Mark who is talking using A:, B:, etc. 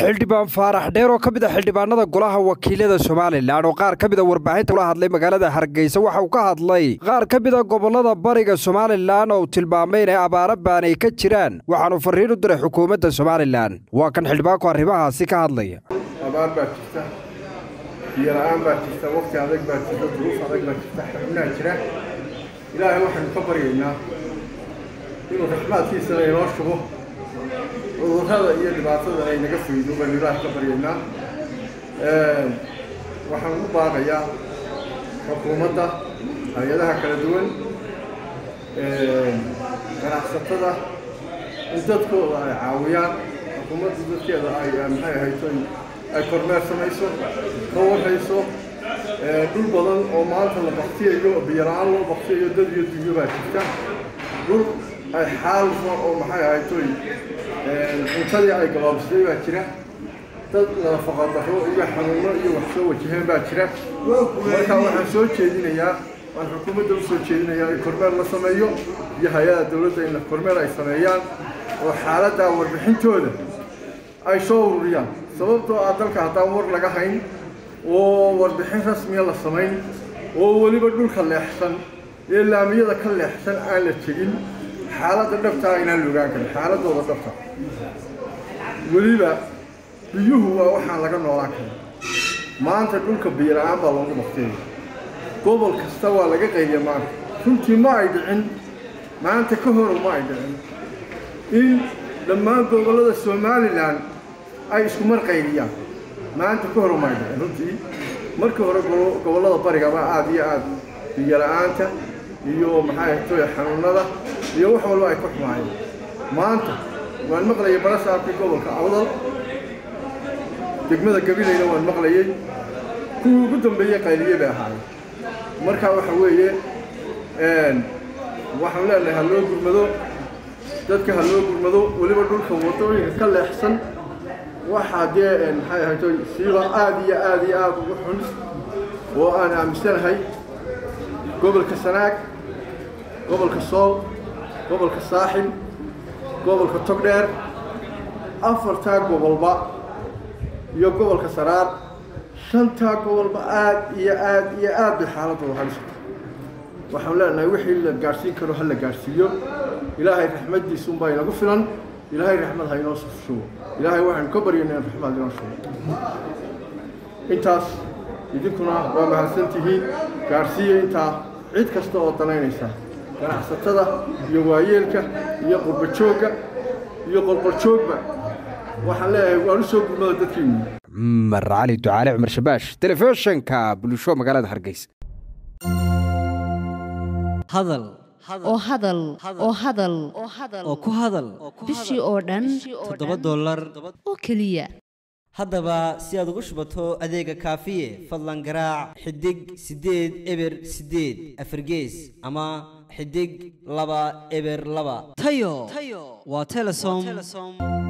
A: xildhibaan faarax dheer oo ka mid a xildhibaanada golaha wakiilada somalilan oo qaar ka mid a warbaahinta ula hadlay magaalada hargeysa waxa uu ka hadlay qaar ka mid a gobollada bariga somalilan oo uu tilmaamay inay abaaro baanay ka jiraan waxaanu farriin u diray xukuumadda somalilan waa kan xildhibaanku arrimahaasi ka hadlaya
B: abaar baa jirta biyo la-aan baa jirta waqti adag baa jirta duruuf adag baa jirta xanuunaa jira ilaahay waxaynu ka baryaynaa inuu raxmaadkiisana inoo shubo cudurrada iyo dhibaatada ay naga faydo baynu ilaahay ka baryaynaa waxaan u baaqayaa xukuumadda hay-adaha kala duwan ganacsatada in dadkooda ay caawiyaan xukuumadda dadkeeda ay maxay ahayto ay kormeer samayso ka warhayso dhul badan oo maanta la baktiyayo biyo la-aan loo baktiyayo dad iyo dunyo baa jirta dhul ay xaalfa oo maxay ahaytoy cuntadii ay gabaabsatay baa jira dad nadafaqa darro iyo xanuuno iyo wax soo wajaheen baa jira marka waxaan soo jeedinayaa waan xukuumadda u soo jeedinayaa in kormeer la sameeyo iyo hay-ada dowladda in kormeer ay sameeyaan oo xaaladdaa warbixintooda ay soo ururiyaan sababtoo ah dalka haddaan war laga hayn oo warbixin rasmiya la samayn oo weliba dhulka leexsan ee laamiyada ka leexsan aan la tegin xaaladda dhabtaa inaan la ogaan karin xaaladooda dhabta weliba biyuhu waa waxaan laga noolaan karin maanta dhulka biyo la-aan baa loogu baktiyaya gobol kasta waa laga qayliya maanta runtii ma ay dhicin maanta ka hor ma ay dhicin in dhammaan gobollada somalilan ay isku mar qayliyaan maanta ka hor ma ay dhicin runtii markii hore gobollada barigaba aada iyo aada biyo la-aanta iyo maxay ahtoy xanuunada iyo wax walba ay ku xumaayeen maanta waan maqlayay barasaabkii gobolka awdal degmada gabilayna waan maqlayey kuwii ugu dambeeyey qayliye bay ahaayeen marka waxa weeye waxaan leenahay ha loo gurmado dadka ha loo gurmado weliba dhulka wadooyinka ka leexsan waxaa dee maxay ahaytoy siiba aada iyo aada iyo aada ugu xun oo aan aaminsanahay gobolka sanaag gobolka sool gobolka saaxil gobolka togdheer afartaa gobolba iyo gobolka saraar shantaa gobolba aada iyo aada iyo aad bay xaaladooda halisata waxaan leenahay wixii la gaadhsiin karo ha la gaadhsiiyo ilaahay raxmaddiisuunbaa inagu filan ilaahay raxmad ha inoo shubo ilaahay waxaynu ka baryaynaa in raxmad inoo shubo intaas idinkuna waa mahadsantihiin gaadhsiiya intaa cid kasta oo danaynaysa ganacsatada iyo waayeelka iyo qurbajoogga iyo qorqorjoogba waxaan leeyahay waan u soo gurmada dadkiinu
A: cumar cali ducaale cumar shabaash telefishinka bulsho magaalada hargeysa
C: hadal
D: oo hadal oo hadal
C: oo ku hadal
D: bishii oo dhan
C: toddoba dollar
D: oo keliya
C: haddaba si aad ugu shubato adeega kaafiye fadlan garaac xidig siddeed eber siddeed afargees ama xidig laba eber laba tayo waa telesom